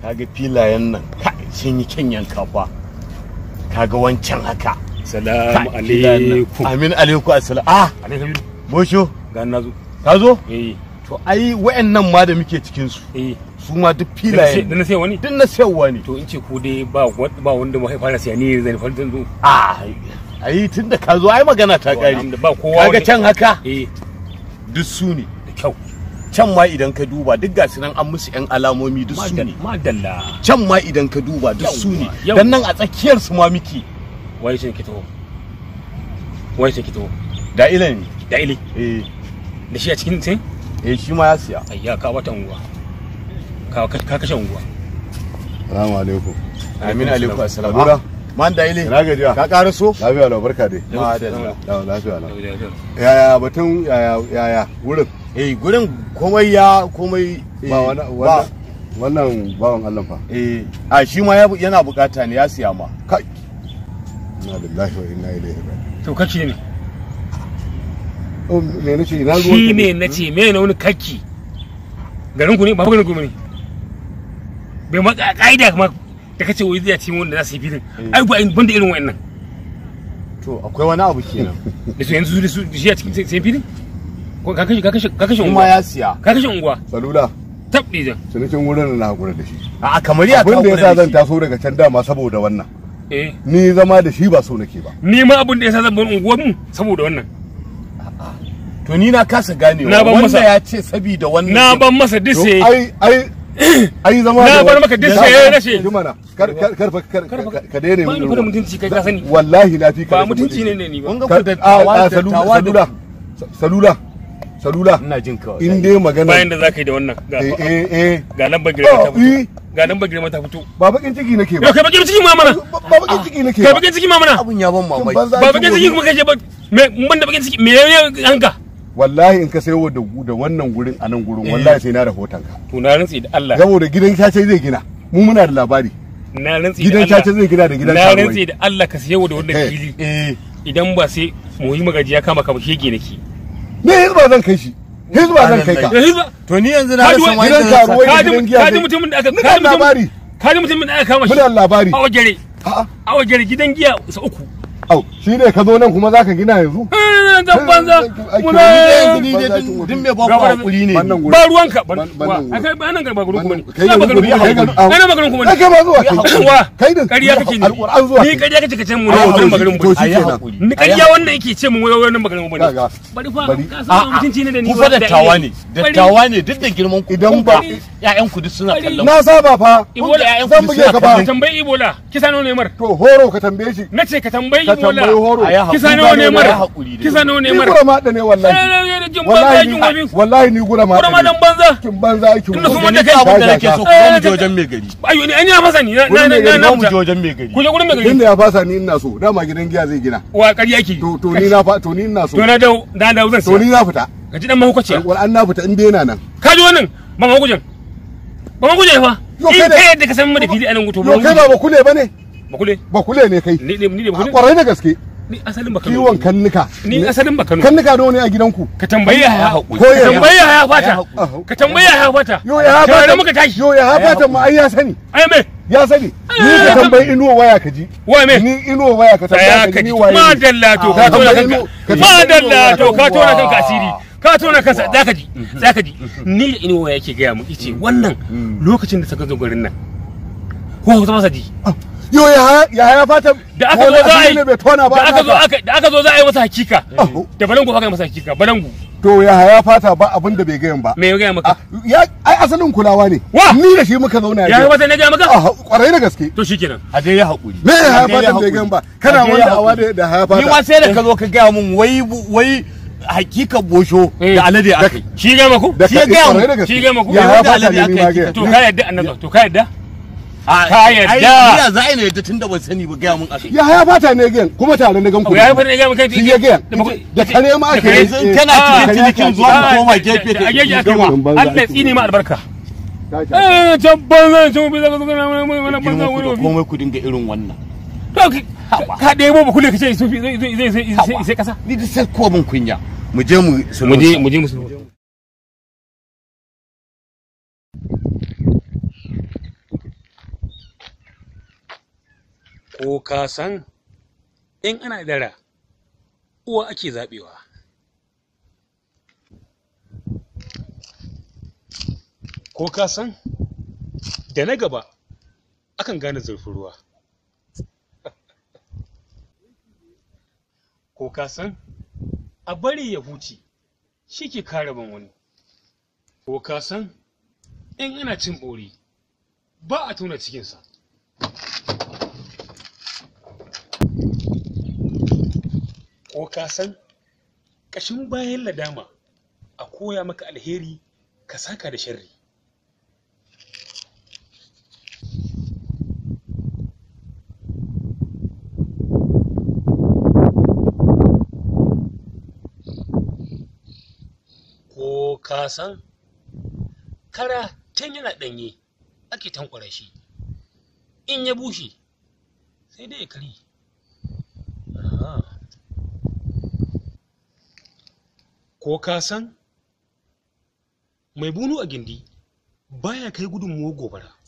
kaga filayen nan kai sun yi kyan yanka fa kaga wancan haka salamu Kai, filayen nan. alaikum amin alaikum assalam ah alaikum bosho ga na zo ka zo eh to ai wayannan ma da muke cikin su eh su ma duk da filayen na sai wani duk na sayarwa ne to in ce ku dai ba wa- ba wanda mu fara siya ni zan fara zan zo ah ai tunda ka zo ai magana ta kare Alhamdulillah, ba kowa kaga wanda- can haka eh duk su ne da kyau can ma idan ka duba duk gasu nan an musu yan alamomi duk su ne madalla can ma idan ka duba duk su ne Yawwa, dan nan a tsakiyar su ma miki wai sai ki taho wai sai ki taho da ilan ne da ile eh da shi a cikin sai eh shi ma ya siya ayya ka wata unguwa ka ka kashe unguwa Salamu alaikum. amin alaikum assalam Nura. man da ile Ina gajiya? ka ƙara so Lafiya lau barka dai. madalla Lau lafiya lau. Yaya batun yaya yaya wurin eh gurin komai ya komai eh, ba wani wannan wannan bawan Allah fa. eh a shi ma ya bu- yana bukata ne ya siya ma Kai. Inna lillahi wa inna ilaihi raji'un. to kake ne Oh me nace ina ruwan shi ne na ce me na wani kaki garin ku ne ba garin ku ne bai ma ka- ka'ida kuma da kace wai zai ci wanda za su yi filin ai ba banda irin wayannan to akwai wani abu kenan da su yanzu da su da shi a cikin sai filin ko ka kashe ka kashe ka kashe kuma unguwa ya siya ka kashe unguwa Salula tabbi jan cinikin wurin na hakura da shi. a kamar ya Abin da kawo yasa da zan shi. taso daga can dama saboda wannan. eh Ni zama da shi ba so nake ba. ni ma abin da yasa zan bar unguwar mu saboda wannan to ni na kasa ganewa Na ban wanda masa- ya ce sabida wannan na ban masa To, disse ai ai ai zama Na da bar wani- maka duk da- saye rashe. Ji mana kar kar kar kar kar- ka daina ba min ni irin kuma wannan. mutunci kai ka sani wallahi na fi ka ba rashin mutunci ne ne ni ba kun ga Kar- ku dattawa a- a- dattawa salula da salula salula ina jin kawai in dai magana bayan da za ka yi da wannan ga eh eh eh ga lambar girma ta Oh, fito eh. ga lambar girma ta fito ba bakin ciki nake yau ba kai bakin ciki ma mana ba ba bakin ciki nake kai ba bakin ciki ma mana abun ya ban mamaki banza ba kin bakin ciki gobe. kuma kai ba me mun da bakin ciki me ya hanka wallahi in ka sayo da da wannan gurin a nan gurin wallahi sai na rahoton ka to na rantsi da Allah saboda gidan cace zai gina mu muna da labari na rantsi da gidan cace Allah zai gina da gidan na karuwai rantsi da Allah ka sayo da wannan Eh. fili eh idan ba sai mu yi magaji ya kama ka ba shege nake ne hizba zan kai shi hizba zan kai ka Eh, ba- to ni yanzu na Kaji rasa wai- wani gidan da zan karuwai saka. kaji gidan giya kaji zai- mutumin da aka Muna kaji mutumin- labari kaji mutumin da aka kama shi muna labari a wajere a'a a wajere gidan giya sa uku au shi ne ka zo nan kuma zaka gina yanzu Eh, dan banza Ake muna yanzu ni dai Banza din kin din me ba ku Gaba da- hakuri ne wannan gurin ba ruwanka ban Ban- ban nan wa akai ba nan ga ba gurin kuma ne kai ba yanzu gurin kuma kai ne yanzu- kai na magarin kuma kai ne ma zuwa kai wa kai din ƙarya kake ne alquran zuwa ni ƙarya kake kace mu ne Ai, wannan to magarin to mu shi Ayi kenan hakuri. ni ƙarya wannan yake ce mu wai wannan magarin mu ne kaga bari fa Bari. ka san mutunci ne da ni ku ba fa da dattawa ilimi. ne Bari. dattawa ne duk da girman ku Idan kun ba- ga ƴaƴan ku duk suna Bari. kallon na saba fa Ibola ƴaƴan zan ku buge suna ka ka ba kallon tambayi ibola kisa nawa ne mar to horo ka tambaye shi na ce ka tambayi ka tambayi ibola horo a yi kisa hakuri nawa ne da mar ya haƙuri da kisa nawa ne ni mar gura ma da ne wallahi jin banza wallahi jin ni gobe wallahi ni gura ma Gura ma dan banza kin banza aikin Tunda wani. kuma ni da kai- abin da nake so ku Eh, zo mu je ka- wajen mai gari ayo ni an yi masa ni na na Gurin mai na gari, na zo mu je fita. wajen mai gari ku je gurin mai gari inda ya fasa ni ina so dama gidan giya zai gina wa ƙarya ki to to ni na fa to ni ina so to na dawo na dawo zan to ni siya na fita ka ji dan mahukaciya alquran na fita in dai yana nan ka ji wannan ban mahukujan ban mahukujan fa Yo, in kai da- kai yadda ka san mu da fili anan guto yo kai ba ba kule bane ba kule ba kule ne kai ni ne ni ne ba a kule kwarai da gaske ni asalin ba kano kiwon kannuka ni asalin ba kano kannuka nawa ne a gidanku ka tambayi ya haƙuri. Ko ka ya- tambayi ya fata Ya ka tambayi ya fata yo ya tare hafata muka tashi yo ya hafata ma ai ya sani ai me ya sani ni ka tambayi inuwa waya ka ji wa me ni inuwa waya ka tsaya tambaya ka ka ji ji ni waye ne. madalla to ka Ka tona tambayi kanka inu- ka ji- madalla to ka tona Yawwa. kanka asiri ka tona kansa zaka ji zaka ji ni da inuwa yake gaya mu yace wannan lokacin da saka zo garin nan ko ka masa ji yo ya ya ya fata da aka zo wani za a asiri yi ne bai tona ba da aka zo naka. aka da aka zo za a yi masa hakika Oh. da balangu aka yi masa hakika balangu to ya ya fata ba abin da bai gayan ba me ya gaya maka Ah, ya ai asalin kulawa ne Wa? ni da shi muka zauna ya yi masa ne gaya maka Ah, kwarai da gaske to shikenan a dai ya haƙuri me ya A ya dai fata bai haƙuri. gayan ba A kana dai ya wanda haƙuri. awa da da ya ni ma fata sai da ka zo ka gaya mun wai wai hakika bosho Eh. da alade aka yi shi gaya maku da shi ya gaya mu, kwarai da gaske shi gaya maku. ya Ya ya wanda fata alade ne aka ni yi ma kika gayan to ka yadda annabi to ka yadda A- Ka yadda. ai, ya za a yi na yadda tun da ban sani ba gaya mun aka yi ya ya fata ne gayan kuma tare na gan ku ya yi fara ne gaya maka shi ya gayan da kare ma ake kare. yi. yanzu Eh, kana ah, cikin kare cinikin ake zuwa mu yi. koma gefe da ageji da aka yi gama. wa Allah ya tsine ma albarka Ta- ta- eh can banza can bi zaka zaka wani banza girman ku wani da wofi komai ku dinga irin wannan to ka- ka ɗebo ba kule ka ce sufi zai zai zai zai sai kasa ni da sai ko mun kunya mu je mu mu je mu je musu ko ka san in ana dara uwa ake zaɓewa ko ka san da na gaba akan gane zurfin ruwa ko ka san a bari ya huce shi ke kare ban wani ko ka san in ana cin ɓori ba a tona cikinsa ko ka san ƙashin bayan ladama a koya maka alheri ka saka da sharri ko ka san kara tun yana ɗanye ake tankwara shi in ya bushe sai dai ya kari ko ka san mai bunu a gindi baya kai gudunmuwar gobara